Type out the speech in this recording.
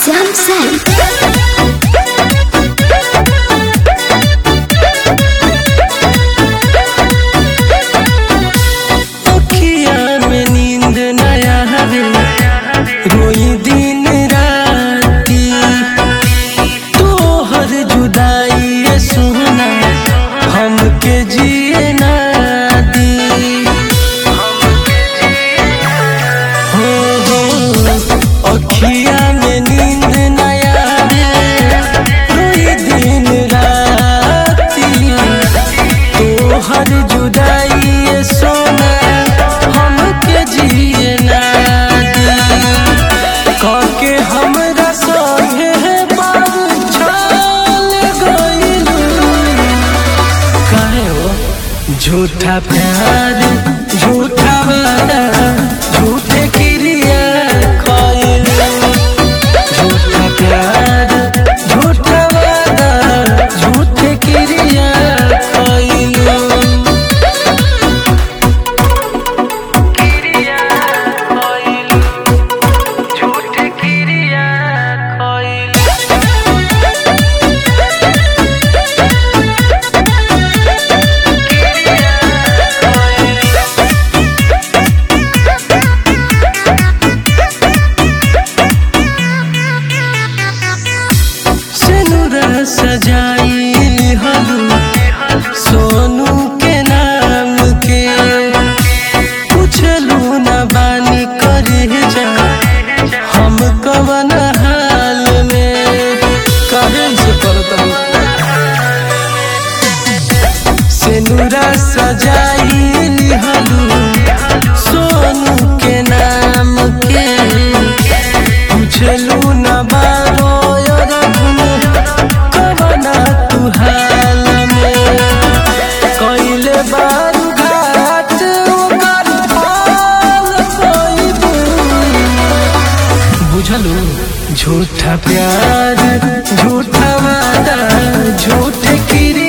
Jump Zen. अखिया में नींद नया हवे रोई दिन राती तोहर जुदाई ये सुना हमके जिए ना दी हो हो अखिया में नींद नया हवे रोई दिन राती तोहर जुदाई ये सोना हमके जिए ना दी काके हमरा संगे बार छाल गइलू काहे हो झूठा प्यार झूठा वादा झूठे क्रिया खइलू झूठा प्यार झूठा वादा झूठे क्रिया खइलू झूठे क्रिया खइलू सिनुरा सजाई हलू सोनू के नाम के पूछलू न बानी करे जा हम कवन हाल में कहे से करतलू सिनुरा सजाई हलू सोनू के नाम के पूछलू न बारो रघुन कवना तू हाल में कइले बारू घाट ओकर फाल कइबू बुझलू झूठा प्यार झूठा वादा झूठे किरी